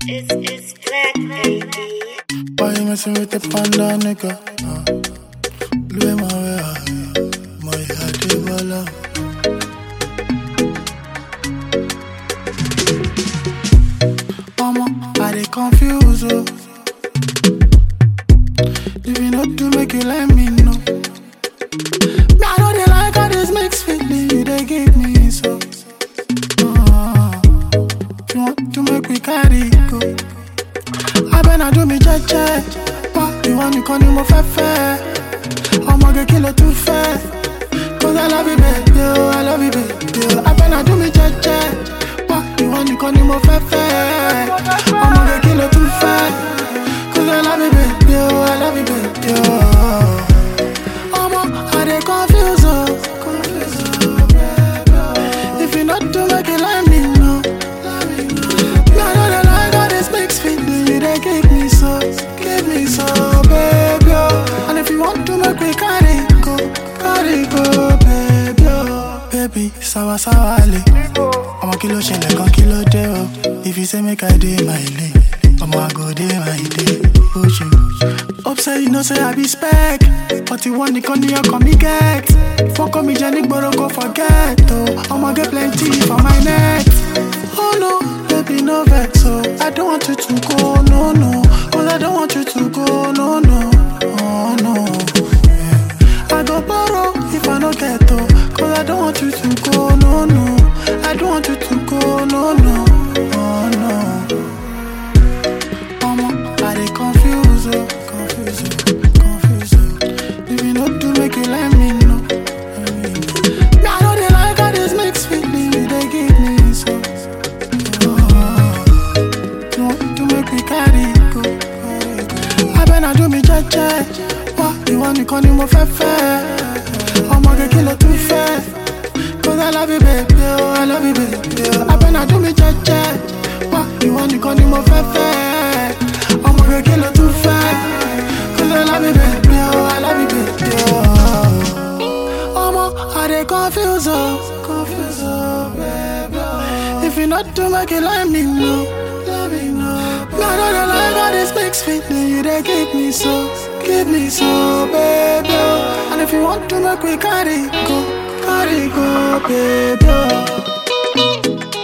It's, it's black, baby. Why you messing with the panda nigga? Uh, Louis my way, uh, my heart is bala. Mama, I dey confuse oh. If you not do make you let me know. Me I know they like how this makes feeling you they give me so. Uh, if you want to make we carry go. abẹ́nà dùn mí jẹ́jẹ́ wá ìwọ nìkan ni mo fẹ́ fẹ́ ọmọge kí ló tún fẹ́ cause I love you baby o I love you baby o abẹ́nà dùn mí jẹ́jẹ́ wá ìwọ nìkan ni mo fẹ́ fẹ́ ọmọge kí ló tún fẹ́ cause I love you baby o I love you baby o. ọmọ I dey confuse o confuse o baby o if you no do make you let me know. Me, I know they like how this makes me do you, they give me so, give me so, baby. oh. And if you want to make me carry go, carry go, baby. oh. Baby, sawa sawa le. Ọmọ kí ló ṣẹlẹ̀ kan kí ló dé o? If you say make I dey my lane, ọmọ I go dey my day. Oṣù. Hope say you know say I be spec. But you want the con your come me get. Fọ́kọ́ mi jẹ nígboro go forget o. Ọmọ get plenty for my net. Oh no, baby, no vex. Oh, I don't want you to go, no, no. Cause I don't want you to go, no, no. Oh, no. Yeah. I go borrow if I no get oh. Cause I don't want you to go, no, no. I don't want you to go, no, no. Oh, no. Mama, I dey confuse, oh, confuse, oh, confuse. Oh. If you no do, make you let me know. Let me know. Me, I know they like how this makes feeling, you they give me so. You want to make me carry go. Abẹ́nà dùn mí jẹ́jẹ́. Wá ìwọ nìkan ni mo fẹ́ fẹ́. Ọmọge kí ló tún fẹ́? Cause I love you baby o, I love you baby o. Abẹ́nà dùn mí jẹ́jẹ́. Wá ìwọ nìkan ni mo fẹ́ fẹ́. Ọmọge kí ló tún fẹ́? Cause I love you baby o, I love you baby o. Omo, I dey confuse oh, confuse oh, baby. oh. If you not do make you let me know, let me know. Me I know they like how this makes me do you, they give me so, give me so, baby. oh. And if you want to make we carry go, carry go, baby. oh.